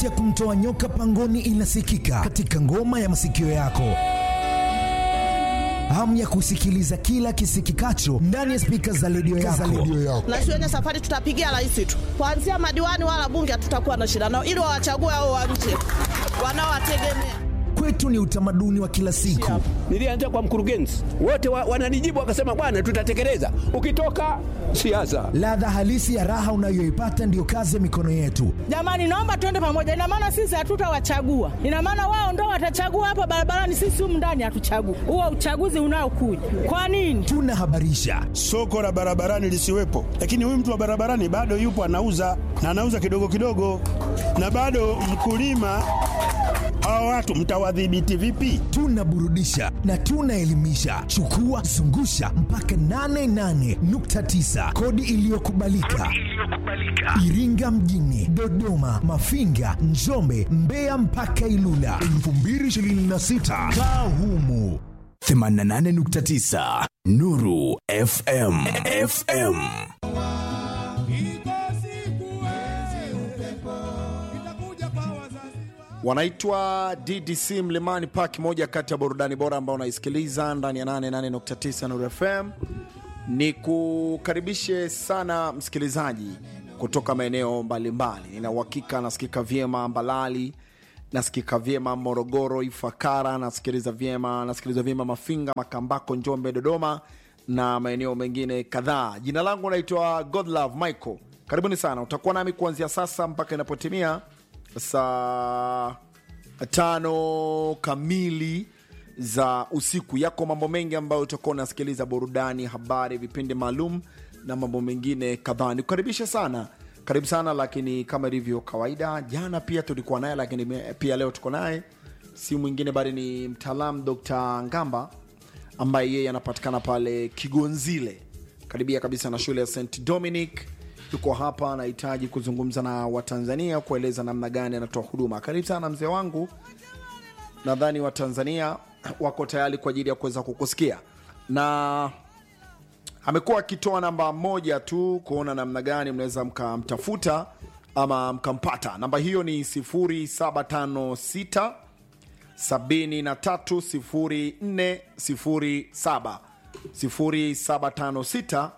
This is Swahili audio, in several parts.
sauti ya kumtoa nyoka pangoni inasikika katika ngoma ya masikio yako hamu ya kusikiliza kila kisikikacho ndani ya spika za redio yako. na shuleni safari tutapigia rais tu, kuanzia madiwani wala bunge hatutakuwa na shida nao, ili wawachague hao wa nje wanaowategemea. Kwetu ni utamaduni wa kila siku. Nilianza kwa mkurugenzi, wote wa, wananijibu wakasema, bwana, tutatekeleza. Ukitoka siasa, Ladha halisi ya raha unayoipata ndiyo kazi ya mikono yetu. Jamani, naomba tuende pamoja. Ina maana sisi hatutawachagua, ina maana wao ndo watachagua hapa barabarani, sisi humu ndani hatuchagui. Huo uchaguzi unaokuja kwa nini? Tunahabarisha, soko la barabarani lisiwepo, lakini huyu mtu wa barabarani bado yupo anauza na anauza kidogo kidogo, na bado mkulima. Hawa watu mtawadhibiti vipi? tunaburudisha na tunaelimisha. Chukua zungusha mpaka 88.9 kodi iliyokubalika Iringa mjini, Dodoma, Mafinga, Njombe, Mbeya mpaka Ilula 2026 kaa humu 88.9 Nuru FM FM wanaitwa DDC Mlimani Park, moja kati ya burudani bora ambao unaisikiliza ndani ya 88.9 Nuru FM. Ni kukaribishe sana msikilizaji kutoka maeneo mbalimbali. Nina uhakika nasikika vyema Mbalali, nasikika vyema Morogoro, Ifakara, nasikiliza vyema nasikiliza vyema Mafinga, Makambako, Njombe, Dodoma na maeneo mengine kadhaa. Jina langu naitwa Godlove Michael. Karibuni sana, utakuwa nami kuanzia sasa mpaka inapotimia saa tano kamili za usiku. Yako mambo mengi ambayo utakuwa unasikiliza, burudani, habari, vipindi maalum na mambo mengine kadhaa. Nikukaribisha sana, karibu sana. Lakini kama ilivyo kawaida, jana pia tulikuwa naye, lakini me- pia leo tuko naye, si mwingine bali ni mtaalam Dr. Ngamba ambaye yeye anapatikana pale Kigonzile, karibia kabisa na shule ya St Dominic. Yuko hapa, anahitaji kuzungumza na Watanzania, kueleza namna gani anatoa huduma. Karibu sana mzee wangu, nadhani Watanzania wako tayari kwa ajili ya kuweza kukusikia, na amekuwa akitoa namba moja tu kuona namna gani mnaweza mkamtafuta ama mkampata. Namba hiyo ni 0756 730407 0756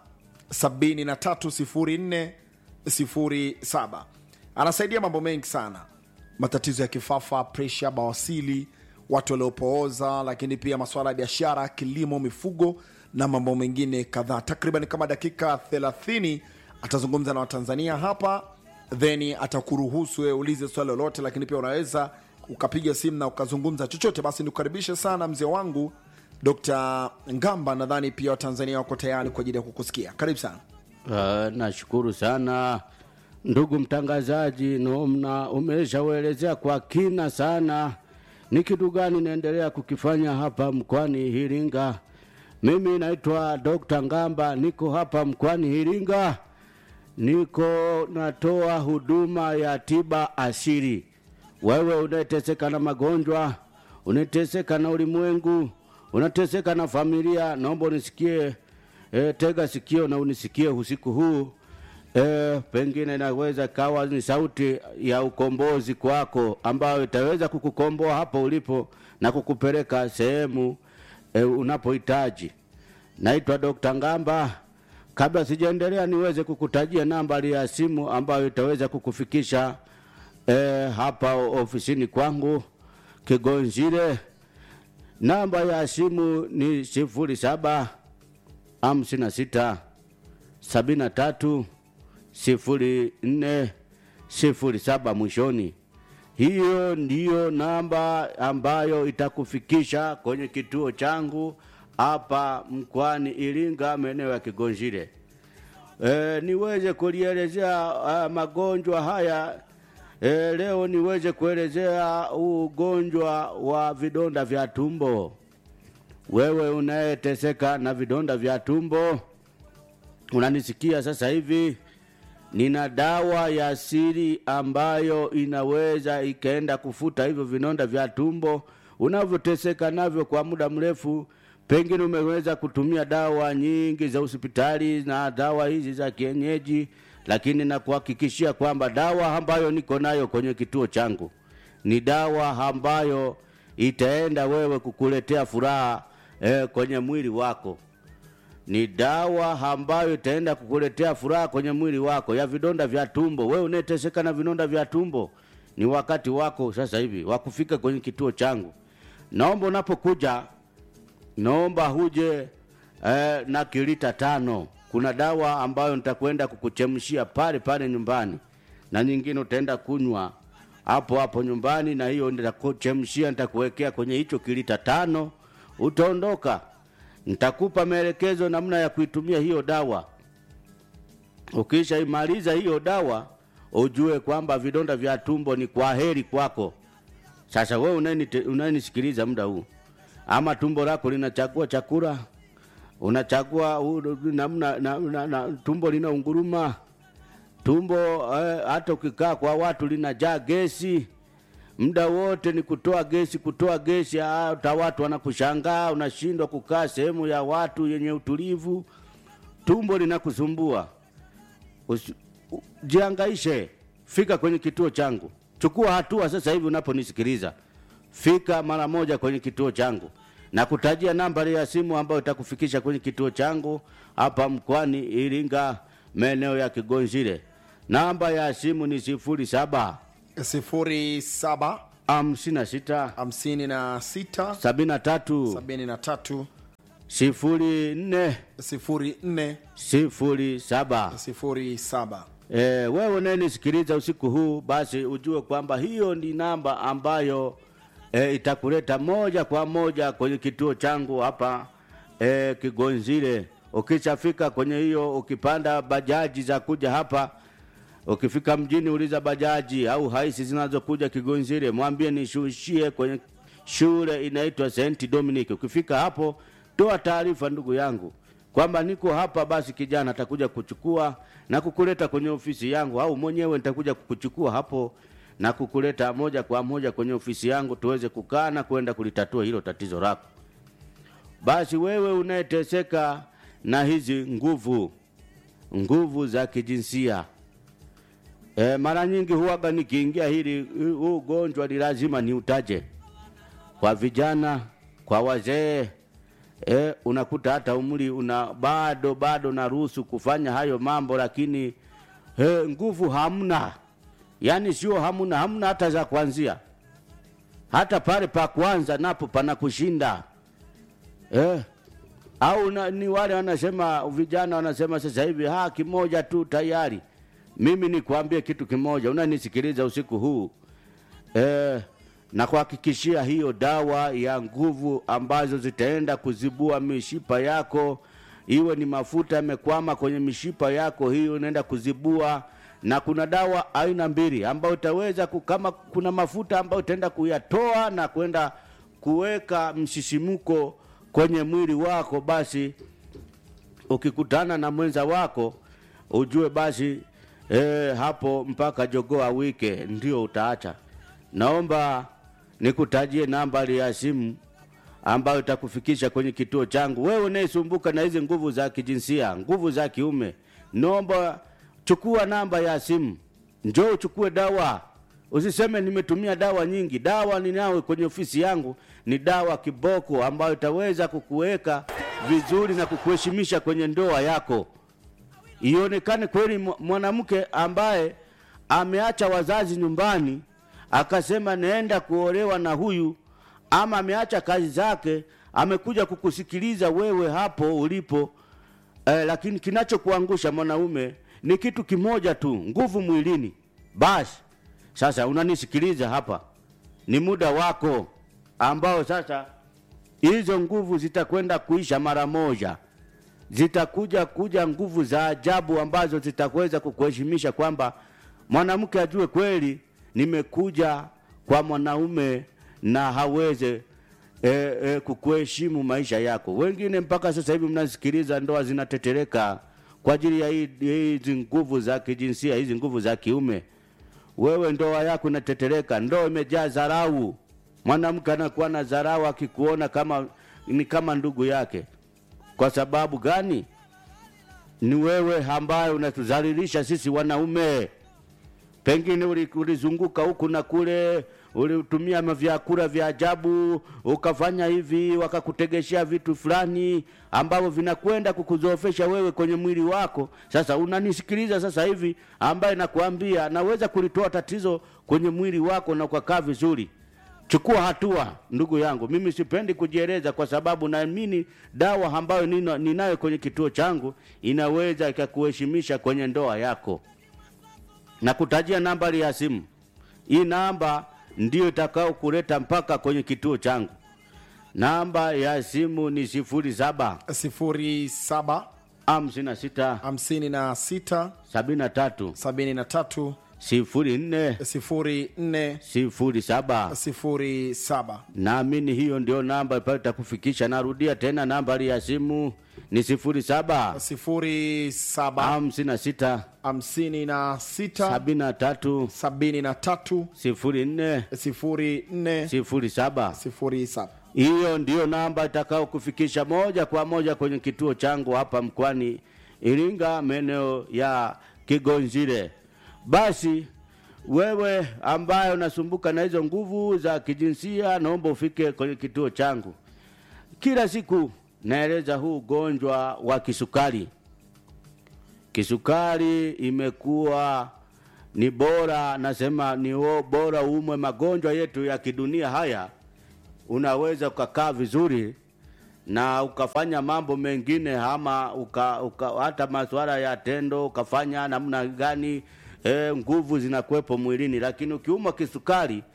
730407. Anasaidia mambo mengi sana, matatizo ya kifafa, presha, bawasili, watu waliopooza, lakini pia masuala ya biashara, kilimo, mifugo na mambo mengine kadhaa. Takriban kama dakika 30 atazungumza na Watanzania hapa, then atakuruhusu wewe ulize swali lolote, lakini pia unaweza ukapiga simu na ukazungumza chochote. Basi nikukaribishe sana mzee wangu Dr. Ngamba, nadhani pia Watanzania wako tayari kwa ajili ya kukusikia. Karibu sana. Uh, nashukuru sana ndugu mtangazaji, nomna umeshauelezea kwa kina sana ni kitu gani naendelea kukifanya hapa mkoani Iringa. Mimi naitwa Dr. Ngamba, niko hapa mkoani Iringa, niko natoa huduma ya tiba asili. Wewe unayeteseka na magonjwa, unateseka na ulimwengu, unateseka na familia, naomba unisikie e, tega sikio na unisikie usiku huu e, pengine inaweza kawa ni sauti ya ukombozi kwako ambayo itaweza kukukomboa hapo ulipo na kukupeleka sehemu e, unapohitaji. Naitwa Dr. Ngamba. Kabla sijaendelea, niweze kukutajia nambari ya simu ambayo itaweza kukufikisha e, hapa ofisini kwangu Kigonzile. Namba ya simu ni sifuri saba hamsini na sita sabini na tatu sifuri nne sifuri saba mwishoni. Hiyo ndiyo namba ambayo itakufikisha kwenye kituo changu hapa mkoani Iringa, maeneo ya Kigonzile. E, niweze kulielezea uh, magonjwa haya e, leo niweze kuelezea ugonjwa wa vidonda vya tumbo. Wewe unayeteseka na vidonda vya tumbo, unanisikia sasa hivi, nina dawa ya asili ambayo inaweza ikaenda kufuta hivyo vidonda vya tumbo unavyoteseka navyo kwa muda mrefu. Pengine umeweza kutumia dawa nyingi za hospitali na dawa hizi za kienyeji, lakini nakuhakikishia kwamba dawa ambayo niko nayo kwenye kituo changu ni dawa ambayo itaenda wewe kukuletea furaha eh, kwenye mwili wako ni dawa ambayo itaenda kukuletea furaha kwenye mwili wako ya vidonda vya tumbo. Wewe unayeteseka na vidonda vya tumbo, ni wakati wako sasa hivi wa kufika kwenye kituo changu. Naomba unapokuja, naomba huje eh, na kilita tano. Kuna dawa ambayo nitakwenda kukuchemshia pale pale nyumbani, na nyingine utaenda kunywa hapo hapo nyumbani, na hiyo nitakuchemshia, nitakuwekea kwenye hicho kilita tano, utaondoka nitakupa maelekezo namna ya kuitumia hiyo dawa. Ukishaimaliza hiyo dawa, ujue kwamba vidonda vya tumbo ni kwa heri kwako. Sasa wewe unayeni- unayenisikiliza muda huu, ama tumbo lako linachagua chakula, unachagua u- namna na, na, na, tumbo linaunguruma, tumbo eh, hata ukikaa kwa watu linajaa gesi muda wote ni kutoa gesi kutoa gesi hata watu wanakushangaa unashindwa kukaa sehemu ya watu yenye utulivu tumbo linakusumbua Usi- u- jiangaishe fika kwenye kituo changu chukua hatua sasa hivi unaponisikiliza fika mara moja kwenye kituo changu na kutajia nambari ya simu ambayo itakufikisha kwenye kituo changu hapa mkoani iringa maeneo ya kigonzile namba ya simu ni sifuri saba 07 hamsini na sita 56 sabini na tatu 73 sifuri nne 04 sifuri saba 07 e, wewe unayenisikiliza usiku huu basi ujue kwamba hiyo ni namba ambayo e, itakuleta moja kwa moja kwenye kituo changu hapa e, kigonzile ukishafika kwenye hiyo ukipanda bajaji za kuja hapa ukifika mjini uliza bajaji au haisi zinazokuja kigonzile mwambie nishushie kwenye shule inaitwa st dominic ukifika hapo toa taarifa ndugu yangu kwamba niko hapa basi kijana atakuja kuchukua na kukuleta kwenye ofisi yangu au mwenyewe nitakuja kukuchukua hapo na kukuleta moja kwa moja kwenye ofisi yangu tuweze kukaa na kwenda kulitatua hilo tatizo lako basi wewe unayeteseka na hizi nguvu nguvu za kijinsia E, mara nyingi huwaga nikiingia hili huu ugonjwa ni lazima niutaje kwa vijana, kwa wazee e, unakuta hata umri una bado bado naruhusu kufanya hayo mambo, lakini e, nguvu hamna, yaani sio hamna, hamna hata za kuanzia, hata pale pa kwanza napo pana kushinda eh, au na, ni wale wanasema vijana wanasema sasa hivi ha kimoja tu tayari. Mimi nikwambie kitu kimoja, unanisikiliza usiku huu eh, na kuhakikishia hiyo dawa ya nguvu ambazo zitaenda kuzibua mishipa yako, iwe ni mafuta yamekwama kwenye mishipa yako, hiyo inaenda kuzibua na kuna dawa aina mbili ambayo utaweza ku- kama kuna mafuta ambayo utaenda kuyatoa na kwenda kuweka msisimuko kwenye mwili wako, basi ukikutana na mwenza wako ujue basi eh, hapo mpaka jogoo awike ndio utaacha. Naomba nikutajie nambari ya simu ambayo itakufikisha kwenye kituo changu. Wewe unayesumbuka na hizi nguvu za kijinsia, nguvu za kiume, naomba chukua namba ya simu, njoo uchukue dawa. Usiseme nimetumia dawa nyingi. Dawa ninayo kwenye ofisi yangu ni dawa kiboko ambayo itaweza kukuweka vizuri na kukuheshimisha kwenye ndoa yako ionekane kweli mwa- mwanamke ambaye ameacha wazazi nyumbani akasema naenda kuolewa na huyu, ama ameacha kazi zake amekuja kukusikiliza wewe hapo ulipo eh, lakini kinachokuangusha mwanaume ni kitu kimoja tu, nguvu mwilini. Basi sasa unanisikiliza hapa, ni muda wako ambao sasa hizo nguvu zitakwenda kuisha mara moja zitakuja kuja nguvu za ajabu ambazo zitaweza kukuheshimisha kwamba mwanamke ajue kweli nimekuja kwa mwanaume na haweze e, e, kukuheshimu maisha yako. Wengine mpaka sasa hivi mnasikiliza, ndoa zinatetereka kwa ajili ya hii- hizi nguvu za kijinsia, hizi nguvu za kiume. Wewe ndoa yako inatetereka, ndoa imejaa dharau. Mwanamke anakuwa na dharau akikuona kama ni kama ndugu yake. Kwa sababu gani? ni wewe ambaye unatudhalilisha sisi wanaume. Pengine uli- ulizunguka huku na kule, ulitumia mavyakula vya ajabu, ukafanya hivi, wakakutegeshea vitu fulani ambavyo vinakwenda kukudhoofesha wewe kwenye mwili wako. Sasa unanisikiliza sasa hivi, ambaye nakwambia naweza kulitoa tatizo kwenye mwili wako na ukakaa vizuri. Chukua hatua ndugu yangu, mimi sipendi kujieleza kwa sababu naamini dawa ambayo nina- ninayo kwenye kituo changu inaweza ikakuheshimisha kwenye ndoa yako na kutajia nambari ya simu. Hii namba ndiyo itakao kuleta mpaka kwenye kituo changu. Namba ya simu ni sifuri saba 07 hamsini na sita 56 sabini na tatu 73 sifuri nne 04 sifuri saba. 07 Naamini hiyo ndio namba pale itakufikisha. Narudia tena, nambari ya simu ni sifuri saba 07 hamsini na sita 56 sabini na tatu 73 sifuri nne 04 sifuri saba. 07 Hiyo ndiyo namba itakao kufikisha moja kwa moja kwenye kituo changu hapa mkoani Iringa, maeneo ya Kigonzile. Basi wewe ambaye unasumbuka na hizo nguvu za kijinsia, naomba ufike kwenye kituo changu. Kila siku naeleza huu ugonjwa wa kisukari. Kisukari imekuwa ni bora, nasema ni o- bora umwe magonjwa yetu ya kidunia haya unaweza ukakaa vizuri na ukafanya mambo mengine ama uka, uka, hata masuala ya tendo ukafanya namna gani e, nguvu zinakuwepo mwilini, lakini ukiumwa kisukari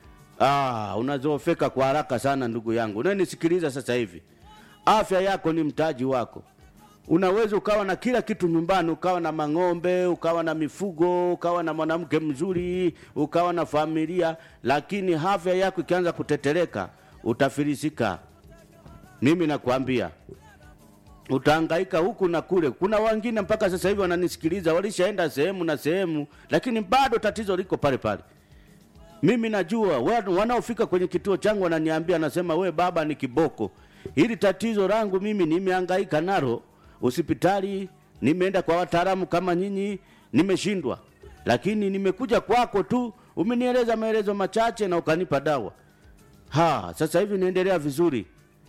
ah, unazoofeka kwa haraka sana. Ndugu yangu unanisikiliza sasa hivi, afya yako ni mtaji wako. Unaweza ukawa na kila kitu nyumbani, ukawa na mang'ombe, ukawa na mifugo, ukawa na mwanamke mzuri, ukawa na familia, lakini afya yako ikianza kutetereka, utafilisika. Mimi nakwambia utahangaika huku na kule. Kuna wengine mpaka sasa hivi wananisikiliza, walishaenda sehemu na sehemu, lakini bado tatizo liko pale pale. Mimi najua wa- wanaofika kwenye kituo changu wananiambia, nasema we baba, ni kiboko hili tatizo langu mimi nimehangaika nalo hospitali, nimeenda kwa wataalamu kama nyinyi, nimeshindwa, lakini nimekuja kwako tu, umenieleza maelezo machache na ukanipa dawa. Ha, sasa hivi naendelea vizuri.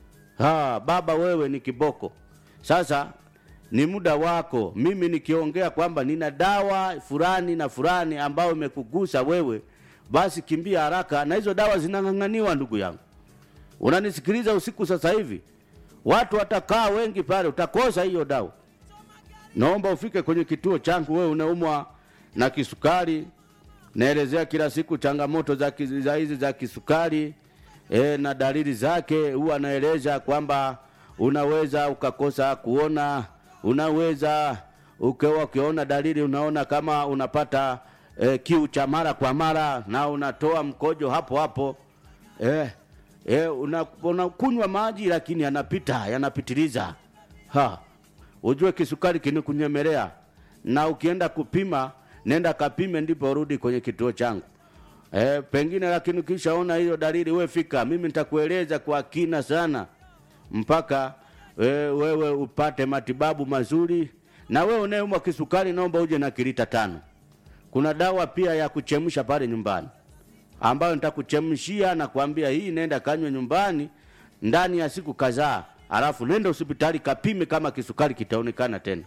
Ha, baba wewe ni kiboko. Sasa ni muda wako mimi nikiongea kwamba nina dawa fulani na fulani ambayo imekugusa wewe, basi kimbia haraka, na hizo dawa zinang'ang'aniwa, ndugu yangu. Unanisikiliza usiku sasa hivi, watu watakaa wengi pale, utakosa hiyo dawa. Naomba ufike kwenye kituo changu, wewe unaumwa na kisukari. Naelezea kila siku changamoto za ki- za hizi za kisukari e, na dalili zake. Huwa naeleza kwamba unaweza ukakosa kuona, unaweza ukiwa ukiona dalili, unaona kama unapata e, kiu cha mara kwa mara na unatoa mkojo hapo hapo e, e, una- unakunywa maji lakini yanapita yanapitiliza ha ujue kisukari kinikunyemelea, na ukienda kupima, nenda kapime, ndipo urudi kwenye kituo changu. E, pengine lakini ukishaona hiyo dalili, we fika, mimi nitakueleza kwa kina sana mpaka e, wewe upate matibabu mazuri. Na wewe unayeumwa kisukari, naomba uje na kilita tano. Kuna dawa pia ya kuchemsha pale nyumbani ambayo nitakuchemshia na kuambia hii, nenda kanywe nyumbani ndani ya siku kadhaa, alafu nenda hospitali kapime kama kisukari kitaonekana tena.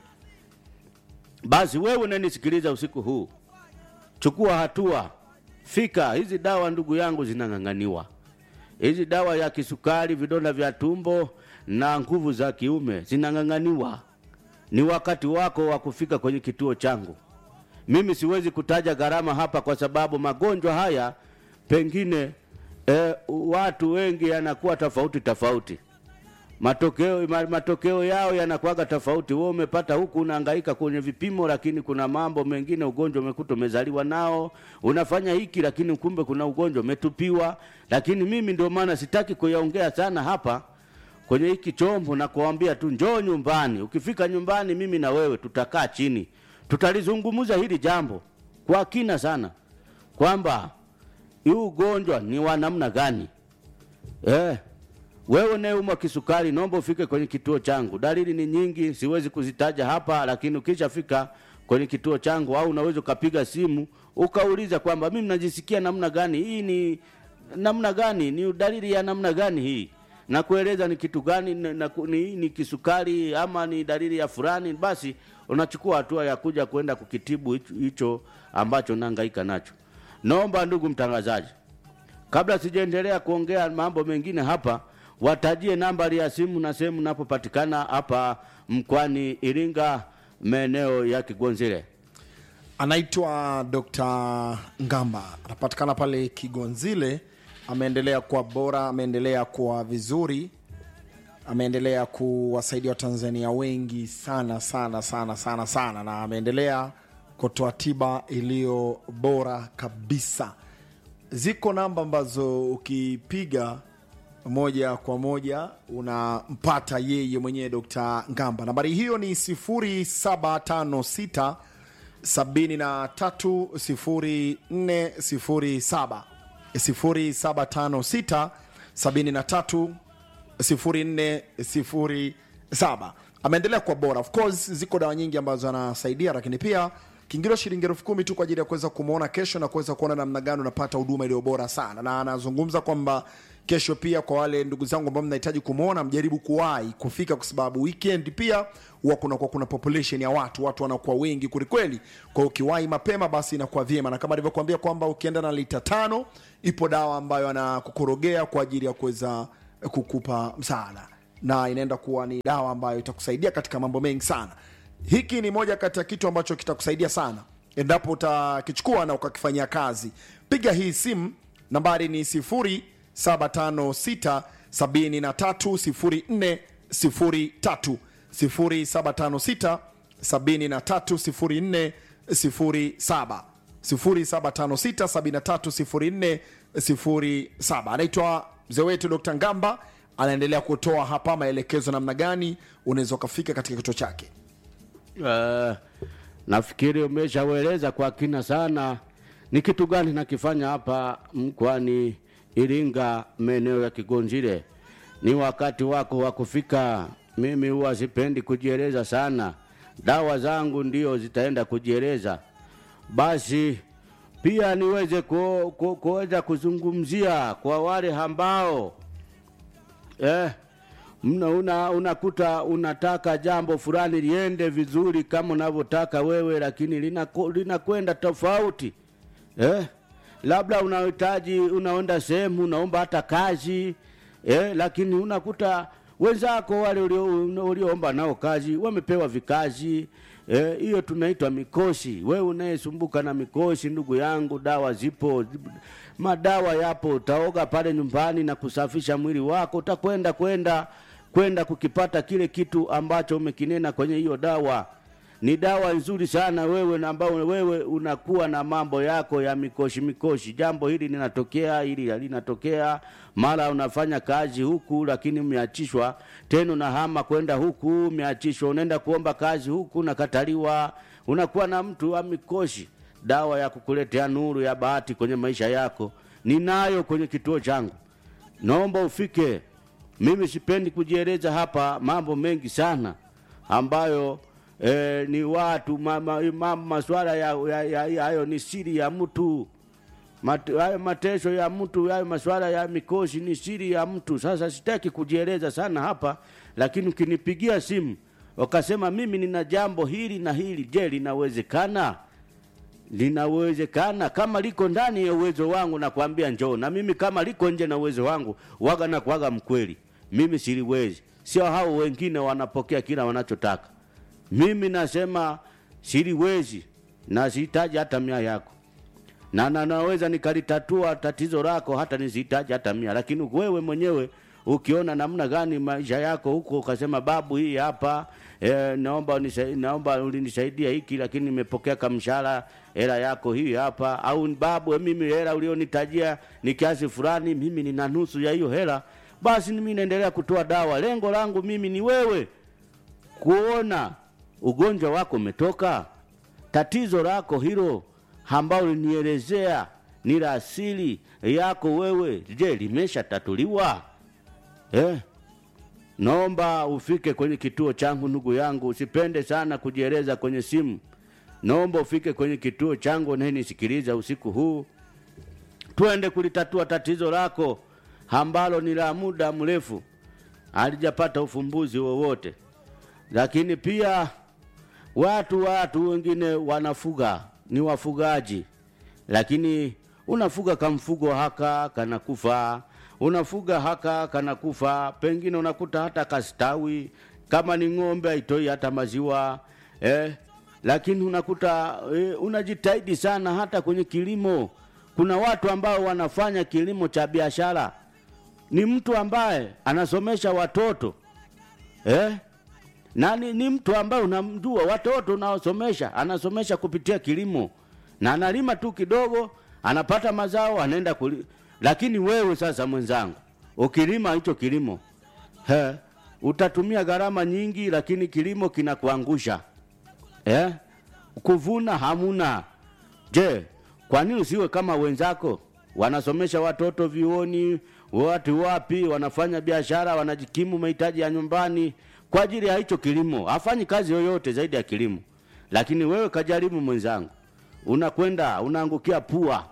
Basi wewe unanisikiliza usiku huu, chukua hatua, fika. Hizi dawa ndugu yangu zinang'ang'aniwa, hizi dawa ya kisukari, vidonda vya tumbo na nguvu za kiume zinang'ang'aniwa. Ni wakati wako wa kufika kwenye kituo changu. Mimi siwezi kutaja gharama hapa kwa sababu magonjwa haya pengine e, watu wengi yanakuwa tofauti tofauti, matokeo ma- matokeo yao yanakuwaga tofauti. Wewe umepata huku unahangaika kwenye vipimo, lakini kuna mambo mengine ugonjwa umekuta umezaliwa nao, unafanya hiki, lakini kumbe kuna ugonjwa umetupiwa. Lakini mimi ndio maana sitaki kuyaongea sana hapa kwenye hiki chombo na kuambia tu njoo nyumbani. Ukifika nyumbani, mimi na wewe tutakaa chini, tutalizungumza hili jambo kwa kina sana, kwamba huu ugonjwa ni wa namna gani. Eh, wewe unayeumwa kisukari, naomba ufike kwenye kituo changu. Dalili ni nyingi, siwezi kuzitaja hapa, lakini ukishafika kwenye kituo changu, au unaweza ukapiga simu ukauliza kwamba mimi najisikia namna gani, hii ni namna gani, ni dalili ya namna gani hii, na kueleza ni kitu gani, na, na, ni, ni kisukari ama ni dalili ya fulani, basi unachukua hatua ya kuja kwenda kukitibu hicho- hicho ambacho nahangaika nacho. Naomba ndugu mtangazaji, kabla sijaendelea kuongea mambo mengine hapa, watajie nambari ya simu na sehemu napopatikana hapa mkoani Iringa, maeneo ya Kigonzile. anaitwa Dr. Ngamba, anapatikana pale Kigonzile. Ameendelea kuwa bora, ameendelea kuwa vizuri, ameendelea kuwasaidia Watanzania wengi sana sana sana sana sana, na ameendelea kutoa tiba iliyo bora kabisa. Ziko namba ambazo ukipiga moja kwa moja unampata yeye mwenyewe Dr. Ngamba. Nambari hiyo ni 0756 730407 0756 730407. Ameendelea kuwa bora. Of course ziko dawa nyingi ambazo anasaidia, lakini pia kiingilio shilingi elfu kumi tu kwa ajili ya kuweza kumwona kesho na kuweza kuona namna gani unapata huduma iliyo bora sana, na anazungumza kwamba kesho pia kwa wale ndugu zangu ambao mnahitaji kumwona mjaribu kuwahi kufika, kwa sababu weekend pia huwa kunakuwa kuna population ya watu, watu wanakuwa wengi kwelikweli. Kwa hiyo ukiwahi mapema, basi inakuwa vyema, na kama alivyokuambia kwamba ukienda na lita tano, ipo dawa ambayo anakukorogea kwa ajili ya kuweza kukupa msaada, na inaenda kuwa ni dawa ambayo itakusaidia katika mambo mengi sana. Hiki ni moja kati ya kitu ambacho kitakusaidia sana endapo utakichukua na ukakifanyia kazi. Piga hii simu, nambari ni 0756 730403 0756 730407 0756 730407. Anaitwa mzee wetu Dr. Ngamba, anaendelea kutoa hapa maelekezo namna gani unaweza ukafika katika kituo chake. Uh, nafikiri umeshaweleza kwa kina sana ni kitu gani nakifanya hapa mkoani Iringa, maeneo ya Kigonzile. Ni wakati wako wa kufika. Mimi huwa sipendi kujieleza sana, dawa zangu ndio zitaenda kujieleza. Basi pia niweze ku, ku, kuweza kuzungumzia kwa wale ambao eh, mna una, unakuta unataka jambo fulani liende vizuri kama unavyotaka wewe, lakini linako- linakwenda tofauti eh? Labda unahitaji unaenda sehemu unaomba hata kazi eh? Lakini unakuta wenzako wale ulio- ulioomba nao kazi wamepewa vikazi eh, hiyo tunaitwa mikosi. Wewe unayesumbuka na mikosi, ndugu yangu, dawa zipo, madawa yapo. Utaoga pale nyumbani na kusafisha mwili wako, utakwenda kwenda kwenda kukipata kile kitu ambacho umekinena kwenye hiyo dawa. Ni dawa nzuri sana wewe na ambao wewe unakuwa na mambo yako ya mikoshi mikoshi. Jambo hili linatokea, hili linatokea, mara unafanya kazi huku lakini umeachishwa, tena unahama kwenda huku umeachishwa, unaenda kuomba kazi huku unakataliwa, unakuwa na mtu wa mikoshi. Dawa ya kukuletea nuru ya bahati kwenye maisha yako ninayo kwenye kituo changu, naomba ufike. Mimi sipendi kujieleza hapa mambo mengi sana ambayo eh, ni watu ma, ma, ma, maswala ya, ya, ya, ya, hayo ni siri ya mtu Mate- hayo mateso ya mtu hayo maswala ya mikosi ni siri ya mtu. Sasa sitaki kujieleza sana hapa, lakini ukinipigia simu wakasema mimi nina jambo hili na hili, je, linawezekana? linawezekana kama liko ndani ya uwezo wangu, nakwambia njoo. Na mimi kama liko nje na uwezo wangu, waga na kuwaga mkweli, mimi siliwezi. Sio hao wengine wanapokea kila wanachotaka, mimi nasema siliwezi na sihitaji hata mia yako na, na naweza nikalitatua tatizo lako hata nisihitaji hata mia, lakini wewe mwenyewe ukiona namna gani maisha yako huko, ukasema babu, hii hapa e, naomba unisa, naomba ulinisaidia hiki, lakini nimepokea kamshahara, hela yako hii hapa, au babu, mimi hela ulionitajia ni kiasi fulani, mimi nina nusu ya hiyo hela, basi mimi naendelea kutoa dawa. Lengo langu mimi ni wewe kuona ugonjwa wako umetoka, tatizo lako hilo ambao ulinielezea ni la asili yako wewe, je, limeshatatuliwa? eh? Naomba ufike kwenye kituo changu ndugu yangu, usipende sana kujieleza kwenye simu. Naomba ufike kwenye kituo changu unayenisikiliza usiku huu, twende kulitatua tatizo lako ambalo ni la muda mrefu, halijapata ufumbuzi wowote. Lakini pia watu watu wengine wanafuga, ni wafugaji, lakini unafuga kamfugo haka kanakufa, unafuga haka kanakufa, pengine unakuta hata kastawi, kama ni ng'ombe haitoi hata maziwa eh, lakini unakuta eh, unajitahidi sana hata kwenye kilimo. Kuna watu ambao wanafanya kilimo cha biashara, ni mtu ambaye anasomesha watoto eh? na ni, ni mtu ambaye unamjua watoto unaosomesha anasomesha kupitia kilimo na analima tu kidogo anapata mazao anaenda kuli... lakini wewe sasa mwenzangu ukilima hicho kilimo he, utatumia gharama nyingi lakini kilimo kinakuangusha eh? kuvuna hamuna je kwa nini usiwe kama wenzako wanasomesha watoto vioni watu wapi wanafanya biashara wanajikimu mahitaji ya nyumbani kwa ajili ya hicho kilimo hafanyi kazi yoyote zaidi ya kilimo lakini wewe kajaribu mwenzangu unakwenda unaangukia pua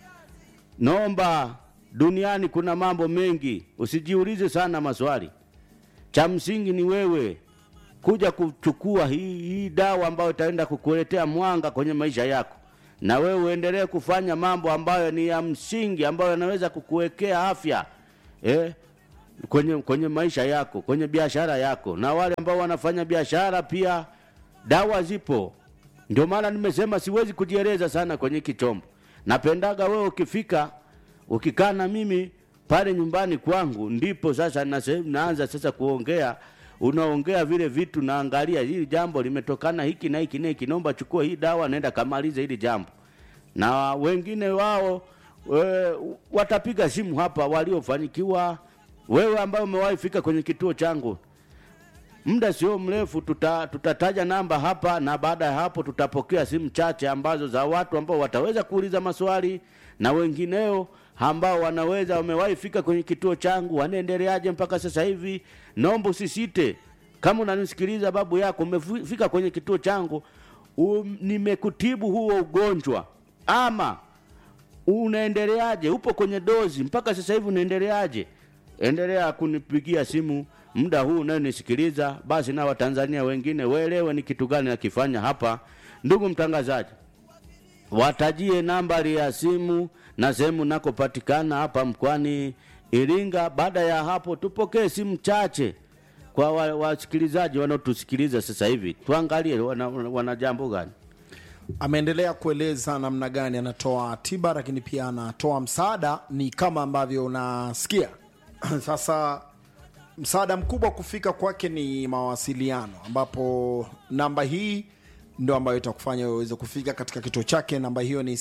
naomba duniani kuna mambo mengi usijiulize sana maswali cha msingi ni wewe kuja kuchukua hii, hii dawa ambayo itaenda kukuletea mwanga kwenye maisha yako na wewe uendelee kufanya mambo ambayo ni ya msingi ambayo yanaweza kukuwekea afya eh? kwenye, kwenye maisha yako kwenye biashara yako na wale ambao wanafanya biashara pia dawa zipo ndio maana nimesema siwezi kujieleza sana kwenye kichombo napendaga wewe ukifika ukikaa na mimi pale nyumbani kwangu ndipo sasa nase, naanza sasa kuongea unaongea vile vitu naangalia hili jambo limetokana hiki na hiki na hiki naomba chukua hii dawa naenda kamaliza hili jambo na wengine wao we, watapiga simu hapa waliofanikiwa wewe ambaye umewahi fika kwenye kituo changu muda sio mrefu tuta, tutataja namba hapa na baada ya hapo tutapokea simu chache ambazo za watu ambao wataweza kuuliza maswali na wengineo ambao wanaweza wamewahi fika kwenye kituo changu wanaendeleaje mpaka sasa hivi naomba usisite kama unanisikiliza babu yako umefika kwenye kituo changu um, nimekutibu huo ugonjwa ama unaendeleaje upo kwenye dozi mpaka sasa hivi unaendeleaje endelea kunipigia simu muda huu unayonisikiliza basi na watanzania wengine waelewe ni kitu gani nakifanya hapa ndugu mtangazaji watajie nambari ya simu na sehemu nakopatikana hapa mkoani iringa baada ya hapo tupokee simu chache kwa wa- wasikilizaji wanaotusikiliza sasa hivi tuangalie wana, wana jambo gani ameendelea kueleza namna gani anatoa tiba lakini pia anatoa msaada ni kama ambavyo unasikia sasa msaada mkubwa kufika kwake ni mawasiliano ambapo namba hii ndo ambayo itakufanya wewe uweze kufika katika kituo chake namba hiyo ni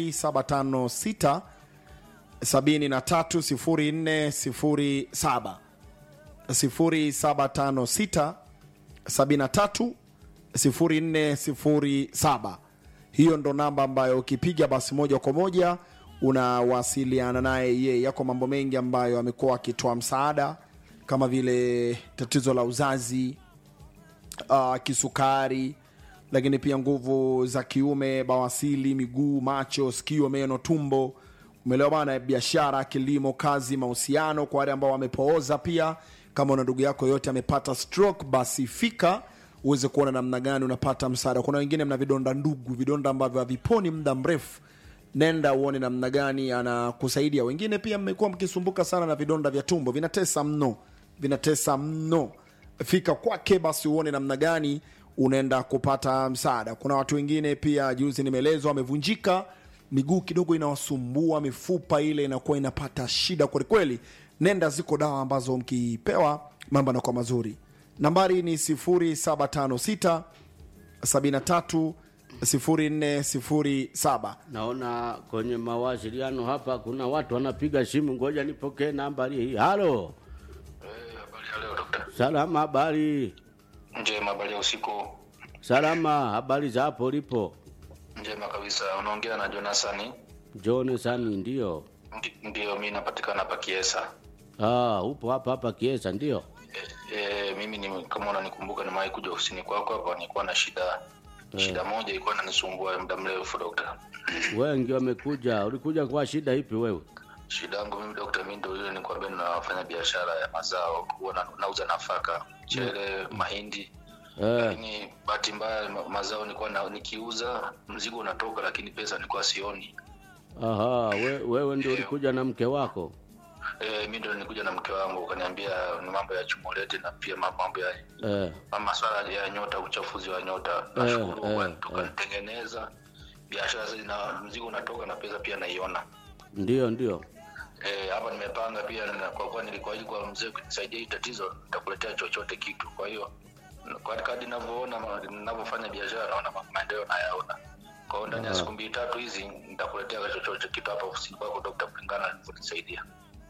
0756 730407 0756 73 0407 hiyo ndo namba ambayo ukipiga basi moja kwa moja unawasiliana naye yeye yako mambo mengi ambayo amekuwa akitoa msaada kama vile tatizo la uzazi uh, kisukari lakini pia nguvu za kiume bawasili miguu macho sikio meno tumbo umeelewa bana biashara kilimo kazi mahusiano kwa wale ambao wamepooza pia kama una ndugu yako yote amepata stroke basi fika uweze kuona namna gani unapata msaada kuna wengine mna vidonda ndugu vidonda ambavyo haviponi muda mrefu nenda uone namna gani anakusaidia wengine pia mmekuwa mkisumbuka sana na vidonda vya tumbo vinatesa mno vinatesa mno fika kwake basi uone namna gani unaenda kupata msaada kuna watu wengine pia juzi nimeelezwa wamevunjika miguu kidogo inawasumbua mifupa ile inakuwa inapata shida kwelikweli nenda ziko dawa ambazo mkipewa mambo yanakuwa mazuri nambari ni 0756 73 0407 naona kwenye mawasiliano hapa kuna watu wanapiga simu ngoja nipokee nambari hii halo Habari ya leo dokta. salama habari Njema, habari ya usiku. salama habari za hapo ulipo Njema kabisa. Unaongea na Jonasani. jonathan ndio Ndi- Ndiyo, mi napatikana hapa Kiesa. Ah, upo hapa hapa Kiesa ndio? E, mimi ni, kama unanikumbuka nimewahi kuja ofisini kwako hapa, nilikuwa na shida shida moja ilikuwa inanisumbua muda mrefu dokta. Wengi wamekuja. Ulikuja kwa shida ipi wewe? Shida yangu mimi dokta, mimi ndio ile nikwambia, ninafanya biashara ya mazao, huwa na- nauza nafaka, mchele, mahindi Eh, lakini bahati mbaya ma- mazao nilikuwa na, nikiuza mzigo unatoka, lakini pesa nilikuwa sioni. aha, we, wewe ndio ulikuja na mke wako? E, mi ndo nilikuja na mke wangu ukaniambia ni mambo ya chumolete na pia ma- mambo ya Eh, ma- maswala ya nyota, uchafuzi wa nyota. Eh, Nashukuru eh, Mungu tukanitengeneza biashara sasa, na mzigo unatoka na pesa pia naiona. ndio ndio. Eh, hapa nimepanga pia na kwa kuwa nilikuahidi kwa mzee kunisaidia hii tatizo, nitakuletea chochote kitu. Kwa hiyo kwa kadri ninavyoona ma- ninavyofanya biashara, naona ma- maendeleo nayaona. Kwa hiyo ndani ya siku mbili tatu hizi nitakuletea chochote kitu hapa ofisini kwako, Dr. kulingana na nilivyonisaidia.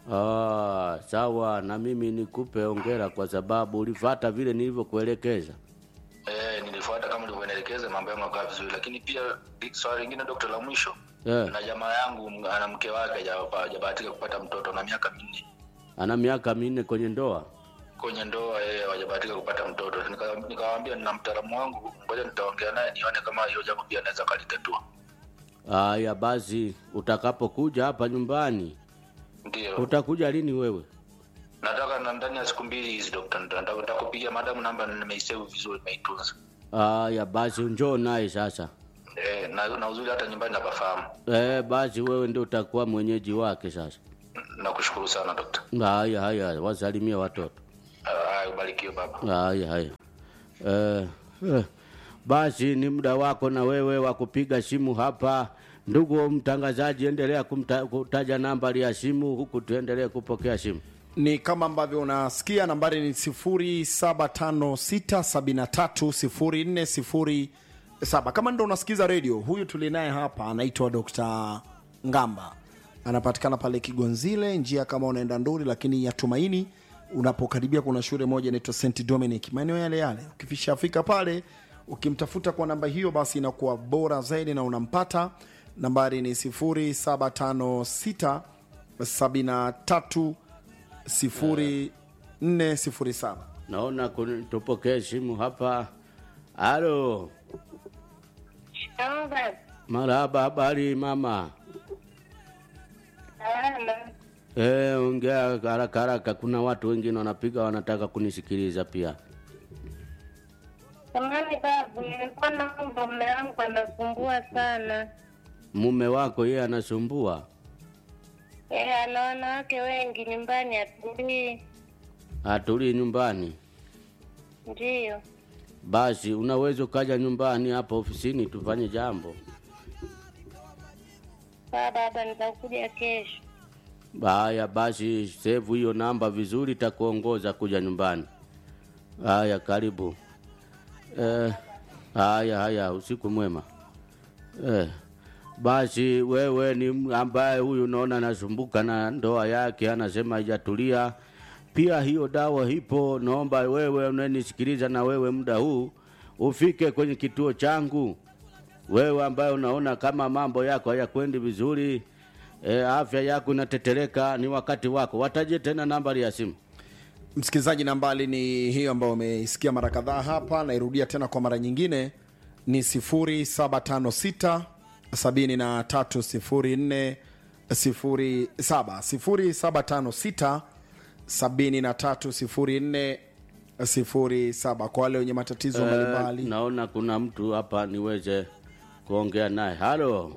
Ah, sawa, na mimi nikupe ongera kwa sababu ulifata vile nilivyokuelekeza. Eh, nilifuata kama ulivyoelekeza, mambo yangu yakawa vizuri, lakini pia swali lingine Dr. la mwisho Eh, na jamaa yangu m- ana mke wake haja- hajabahatika kupata mtoto na miaka minne ana miaka minne kwenye ndoa. kwenye ndoa yeye hajabahatika kupata mtoto. Nika- Nikawaambia nina mtaalamu wangu, ngoja nitaongea naye nione kama hiyo jambo pia anaweza kalitatua. Haya basi, utakapokuja hapa nyumbani, Ndio utakuja lini wewe? nataka na ndani ya siku mbili hizi dokta, nita- nita- nitakupigia madamu namba nimeisave vizuri, nimeitunza Haya basi, njoo naye sasa. eh, na, na uzuri hata nyumbani napafahamu. Eh, basi wewe ndio utakuwa mwenyeji wake sasa. Nakushukuru sana dokta. Haya haya, wasalimie watoto. Ah, Haya, ubarikiwe baba. Haya haya. Eh, eh, basi ni muda wako na wewe wa kupiga simu hapa. Ndugu mtangazaji, endelea kumta, kutaja nambari ya simu huku tuendelee kupokea simu. ni kama ambavyo unasikia nambari ni 0756730407 kama ndo unasikiza redio huyu tulinaye hapa anaitwa dr ngamba anapatikana pale kigonzile njia kama unaenda nduri lakini ya tumaini unapokaribia kuna shule moja inaitwa st dominic maeneo yale yale ukifishafika pale ukimtafuta kwa namba hiyo basi inakuwa bora zaidi na unampata nambari ni 0756 73 0407 Naona kun- tupokee simu hapa. Halo, Naomba marhaba, habari mama? salama. Eh, ongea haraka haraka, kuna watu wengine wanapiga wanataka kunisikiliza pia. Samani babu, nilikuwa naomba mume wangu anasumbua sana. Mume wako yeye anasumbua, Yeye ana wanawake wengi nyumbani, atulii. atulii nyumbani. Ndiyo, Basi unaweza ukaja nyumbani hapa ofisini tufanye jambo. saa baba, nitakuja kesho. Haya basi, save hiyo namba vizuri, takuongoza kuja nyumbani. Haya, karibu. Eh, haya haya, usiku mwema. Eh, basi wewe ni m- ambaye huyu unaona anasumbuka na ndoa yake, anasema haijatulia. Pia hiyo dawa ipo, naomba wewe unanisikiliza, na wewe muda huu ufike kwenye kituo changu wewe ambaye unaona kama mambo yako hayakwendi vizuri e, afya yako inatetereka, ni wakati wako. Wataje tena nambari ya simu. msikilizaji nambali ni hiyo ambayo umeisikia mara kadhaa hapa nairudia tena kwa mara nyingine ni 0756 7304 07 0756 7304 07 kwa wale wenye matatizo Eh, mbalimbali naona kuna mtu hapa niweze kuongea naye. Halo,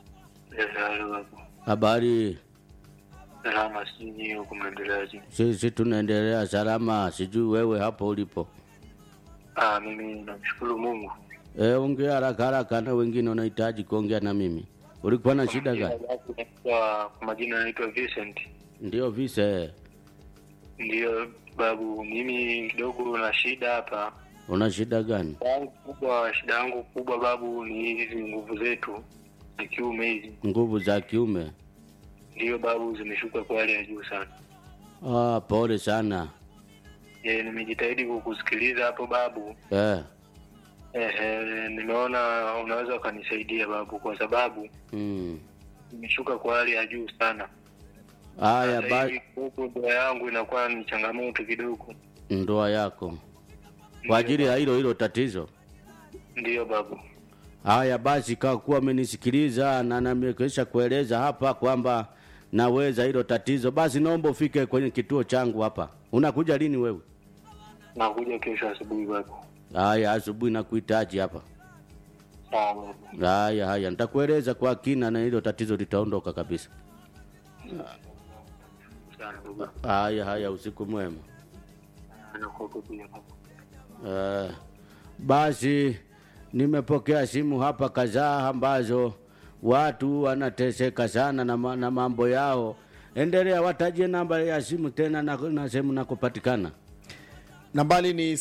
habari? Salama, sijui huku mnaendeleaje? Sisi tunaendelea salama, sijui wewe hapo ulipo. Ah, mimi namshukuru Mungu. E, ongea haraka haraka, na wengine wanahitaji kuongea na mimi. Ulikuwa na shida gani? Kwa kwa majina naitwa Vincent. Ndio vise, Ndiyo babu, mimi kidogo na shida hapa. una shida gani? Shida yangu kubwa, shida yangu kubwa babu ni hizi nguvu zetu za kiume hizi, Nguvu za kiume? ndiyo babu, zimeshuka kwa hali ya juu sana. Ah, pole sana. Je, nimejitahidi kukusikiliza hapo babu. Eh, Ehe, nimeona unaweza ukanisaidia babu, kwa sababu mm. imeshuka kwa hali ya juu sana. Haya, Sasa ba hivi huku ndoa yangu inakuwa ni changamoto kidogo. ndoa yako kwa ajili ya hilo hilo tatizo. Ndiyo babu. Haya basi, kwa kuwa amenisikiliza na namekesha kueleza hapa kwamba naweza hilo tatizo, basi naomba ufike kwenye kituo changu hapa. Unakuja lini wewe? Nakuja kesho asubuhi babu. Haya, asubuhi nakuhitaji hapa. Sawa babu. Haya haya, nitakueleza kwa kina na hilo tatizo litaondoka kabisa. Sana babu. Haya haya, usiku mwema. Nakuwepo pia babu. Uh, basi nimepokea simu hapa kadhaa ambazo watu wanateseka sana na, ma- na mambo yao. Endelea, watajie namba ya simu tena na, na sehemu nakupatikana. nambali ni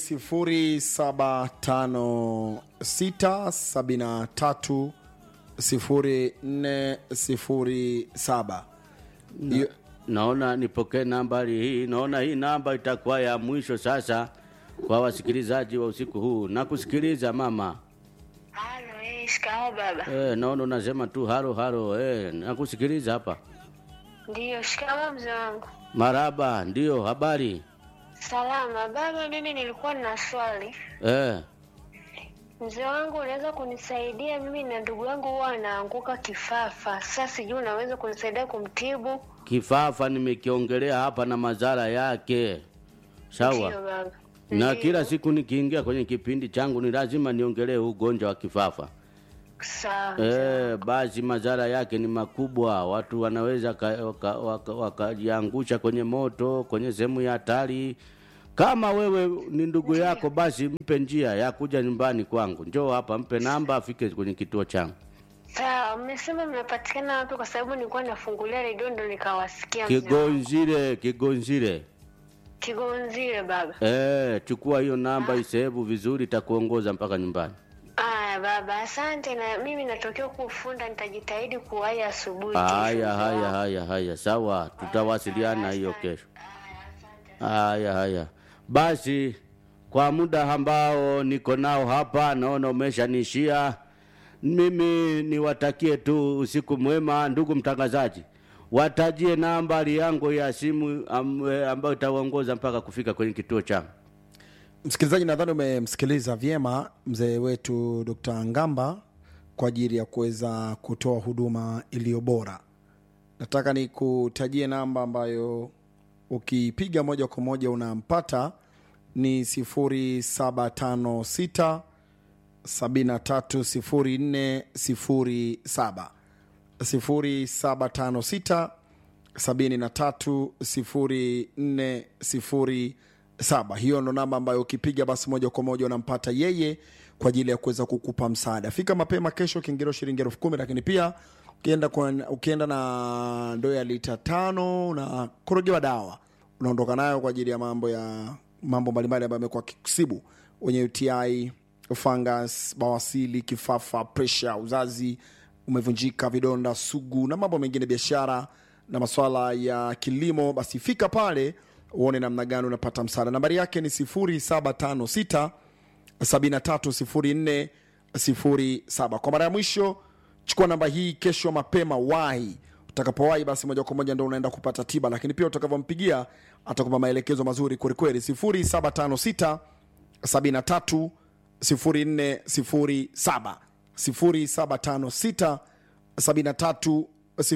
0756730407 Na, naona nipokee nambari hii. Naona hii namba itakuwa ya mwisho sasa kwa wasikilizaji wa usiku huu. Nakusikiliza mama. Halo, eh, shikamoo baba. Eh, naona unasema tu halo halo. Eh, nakusikiliza hapa. Ndiyo, shikamoo mzee wangu. Maraba, ndio habari. Salama baba, mimi nilikuwa na swali. Eh, Mzee wangu, unaweza kunisaidia? Mimi na ndugu yangu huwa anaanguka kifafa. Sasa sijui unaweza kunisaidia kumtibu? kifafa nimekiongelea hapa na madhara yake. Sawa. Ndiyo baba. na kila siku nikiingia kwenye kipindi changu ni lazima niongelee huu ugonjwa wa kifafa. Sawa. E, basi madhara yake ni makubwa. Watu wanaweza wakajiangusha waka, waka, wakajiangusha kwenye moto, kwenye sehemu ya hatari. Kama wewe ni ndugu yako, basi mpe njia ya kuja nyumbani kwangu, njoo hapa, mpe namba afike kwenye kituo changu. Sawa, mmesema mnapatikana wapi? Kwa sababu nilikuwa nafungulia redio ndo nikawasikia. mzee wangu. Kigonzire, Kigonzire. Kigonzile baba. E, chukua hiyo namba, isehebu vizuri, itakuongoza mpaka nyumbani. Aya baba, asante. Na mimi natokea kufunda, nitajitahidi kuwahi asubuhi. kesho, Haya, mzee haya, wangu. haya, haya, sawa, tutawasiliana hiyo kesho. Haya, haya, basi kwa muda ambao niko nao hapa, naona umeshanishia. Mimi niwatakie tu usiku mwema, ndugu mtangazaji, watajie nambari yangu ya simu am, eh, ambayo itawaongoza mpaka kufika kwenye kituo changu. msikilizaji nadhani umemsikiliza vyema mzee wetu dr ngamba kwa ajili ya kuweza kutoa huduma iliyo bora nataka nikutajie namba ambayo ukipiga moja kwa moja unampata ni 0756 730407 0756 730407 hiyo ndo namba ambayo ukipiga basi moja kwa moja unampata yeye kwa ajili ya kuweza kukupa msaada fika mapema kesho kiingilio shilingi elfu kumi lakini pia ukienda, kwa, ukienda na ndoo ya lita tano na korogewa dawa unaondoka nayo kwa ajili ya mambo ya mambo mbalimbali ambayo amekuwa kikusibu wenye uti fungus bawasili kifafa presha uzazi umevunjika vidonda sugu na mambo mengine biashara na maswala ya kilimo basi fika pale uone namna gani unapata msaada nambari yake ni 0756 730407 kwa mara ya mwisho chukua namba hii kesho mapema wahi utakapowahi basi moja kwa moja ndo unaenda kupata tiba lakini pia utakavyompigia atakupa maelekezo mazuri kwelikweli 0756 73 0407 0756 73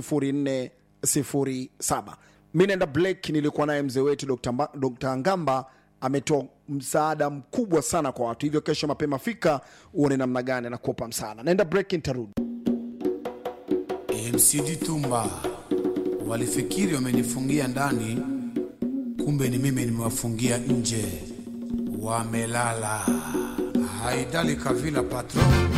0407 mi naenda black nilikuwa naye mzee wetu Dr. Mba- Dr. ngamba ametoa msaada mkubwa sana kwa watu hivyo kesho mapema fika uone namna gani anakupa msaada naenda break nitarudi mcd tumba walifikiri wamenifungia ndani kumbe ni mimi nimewafungia nje wamelala haidali kavila patron